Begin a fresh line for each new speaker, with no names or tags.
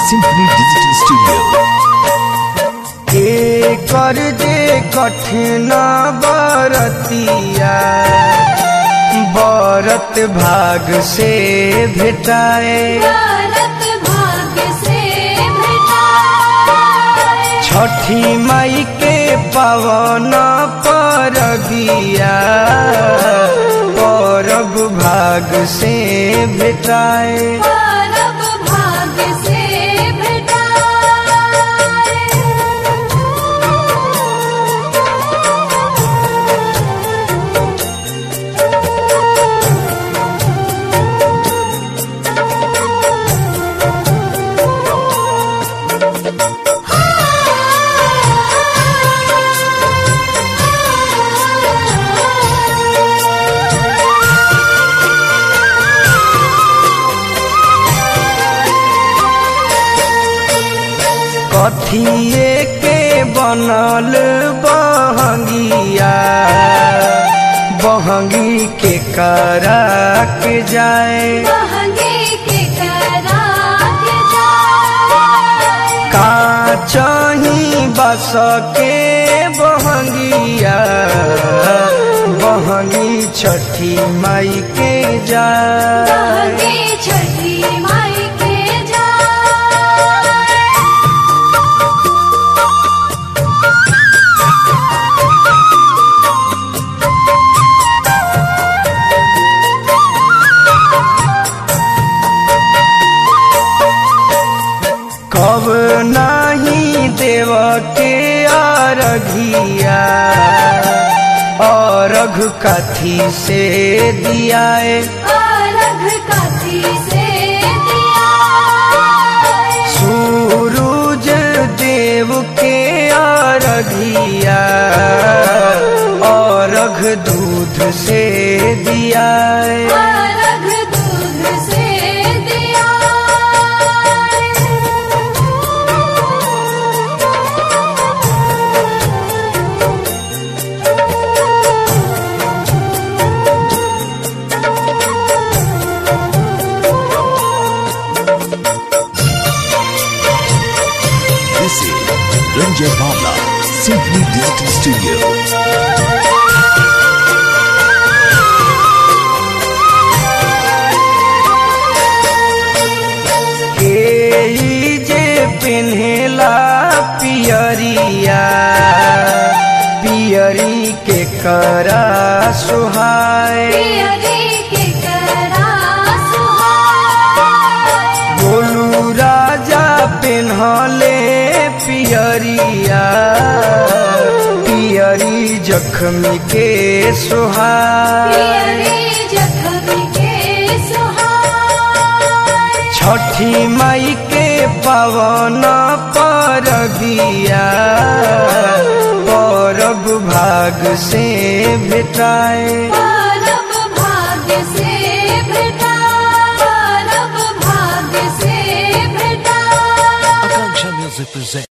Symphony Digital Studio.
कर जे कठिन बरतिया बरत भाग से भेटाए
भारत भाग्य से भेटाए
छठी माई के पवन परबिया परब भाग से भेटाए
भारत भाग्य से भेटाए
कथिए के बनल बहंगिया बहंगी के करा के जाए
महंगे के करा के जाए
का चाही बस के बहंगिया बहंगी छठी माई के जाए
महंगे छठी माई के जाए
कब नाही देव के अरघिया अरघ कथी से दियाए
अलग कथी से दिया
सूरज देव के अरघिया अरघ दूध से दियाए
अलग दूध से दिया
This is Ranjay Bhavla, Symphony Digital Studio.
के ई जे पिन्हेला पियरिया पियरी के करा सुहाए
पियरी के करा सुहाए
बोलू राजा पिन्हले पियरिया पियरी जख्मी के सुहाए
पियरी जख्मी के सुहाए
छठी माई के पवन परबिया परब भाग से भेटाए
परब भाग्य से भेटा परब भाग्य से भेटा
Akanksha Music presents.